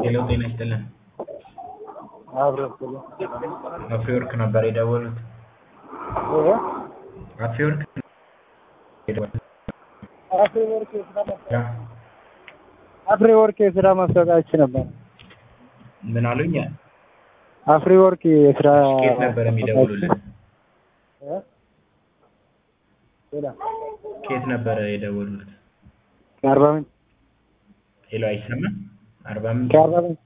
ሄሎ ጤና ይስጥልን። አብረን አፍሪወርክ ነበር የደወሉት። አፍሪወርክ የደወሉት። አፍሪወርክ የስራ ማስታወቂያ አፍሪወርክ የስራ ማስታወቂያዎች ነበር። ምን አሉኝ? አፍሪወርክ የስራ ኬት ነበር የሚደውሉልን? እ? ሌላ ኬት ነበረ የደወሉት? ከአርባ ምንጭ ሄሎ አይሰማም? አርባ ምንጭ ከአርባ ምንጭ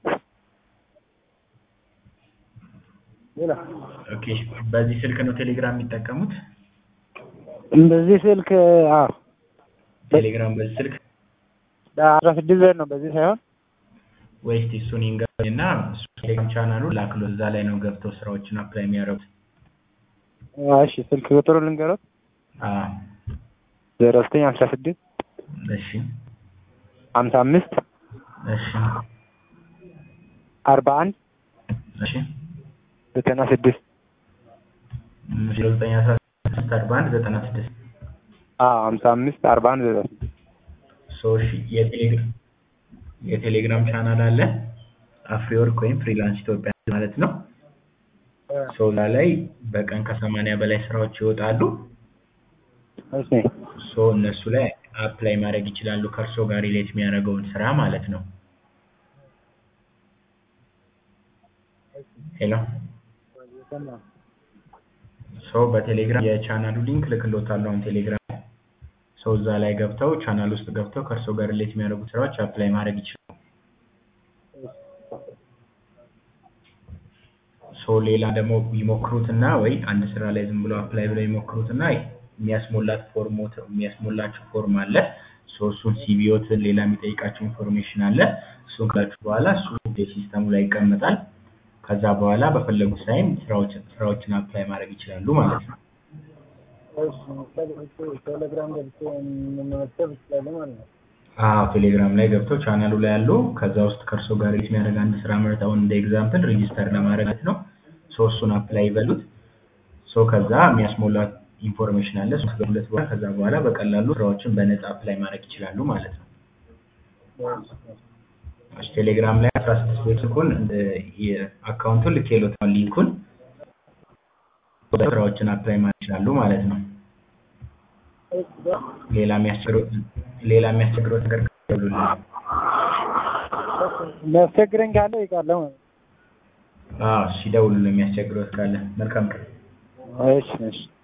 ሌላ ኦኬ። በዚህ ስልክ ነው ቴሌግራም የሚጠቀሙት? እንደዚህ ስልክ አዎ ቴሌግራም በዚህ ስልክ አስራ ስድስት ዘር ነው በዚህ ሳይሆን ወይስ እሱን ይንገሩኝ እና እሱ ቴሌግራም ቻናሉ ላክሎ እዛ ላይ ነው ገብተው ስራዎችን አፕላይ የሚያደርጉት። አዎ፣ እሺ ስልክ ቁጥሩ ልንገሮት አዎ ዜሮ ዘጠኝ አስራ ስድስት እሺ ሀምሳ አምስት እሺ አርባ አንድ እሺ ዘጠና ስድስት ዜሮ ዘጠኝ አስራ ስድስት አርባ አንድ ዘጠና ስድስት አዎ ሀምሳ አምስት አርባ አንድ ዘጠና ስድስት ሶ እሺ የቴሌግራም የቴሌግራም ቻናል አለ አፍሪወርክ ወይም ፍሪላንስ ኢትዮጵያ ማለት ነው። ሶ እዛ ላይ በቀን ከሰማንያ በላይ ስራዎች ይወጣሉ። እሺ ሶ እነሱ ላይ አፕላይ ማድረግ ይችላሉ ከእርሶ ጋር ሪሌት የሚያደርገውን ስራ ማለት ነው። ሄሎ ሶ በቴሌግራም የቻናሉ ሊንክ ልክሎታለሁ አሁን ቴሌግራም ሰው እዛ ላይ ገብተው ቻናል ውስጥ ገብተው ከእርሶ ጋር ሪሌት የሚያደርጉ ስራዎች አፕላይ ማድረግ ይችላሉ። ሶ ሌላ ደግሞ ይሞክሩትና ወይ አንድ ስራ ላይ ዝም ብሎ አፕላይ ብለው ይሞክሩትና የሚያስሞላት ፎርሞት የሚያስሞላቸው ፎርም አለ። ሶ እሱን ሲቪዎትን ሌላ የሚጠይቃቸው ኢንፎርሜሽን አለ። እሱን ካላችሁ በኋላ እሱ ሲስተሙ ላይ ይቀመጣል። ከዛ በኋላ በፈለጉት ታይም ስራዎችን ስራዎችን አፕላይ ማድረግ ይችላሉ ማለት ነው። ቴሌግራም ገብቼ መመዝገብ እችላለሁ ማለት ነው። አዎ ቴሌግራም ላይ ገብተው ቻናሉ ላይ ያሉ ከዛ ውስጥ ከእርሶ ጋር ሪሌት የሚያደርግ አንድ ስራ መርጠው እንደ ኤግዛምፕል ሬጂስተር ለማድረግ ማለት ነው። ሶ እሱን አፕላይ ይበሉት። ሶ ከዛ የሚያስሞላት ኢንፎርሜሽን አለ። እሱን ከገቡለት በኋላ ከዛ በኋላ በቀላሉ ስራዎችን በነፃ አፕላይ ማድረግ ይችላሉ ማለት ነው። እሺ ቴሌግራም ላይ አስራ ስድስት ቤት ስልኩን አካውንቱን ልኬሎታል ሊንኩን ስራዎችን አፕላይ ማድረግ ይችላሉ ማለት ነው። ሌላ የሚያስቸግረው ሌላ የሚያስቸግረው ነገር ካሉልን የሚያስቸግረኝ ካለ ይቃለሁ ማለት ነው። አዎ ሲደውሉልን የሚያስቸግረው ካለ መልካም ቀን። እሺ እሺ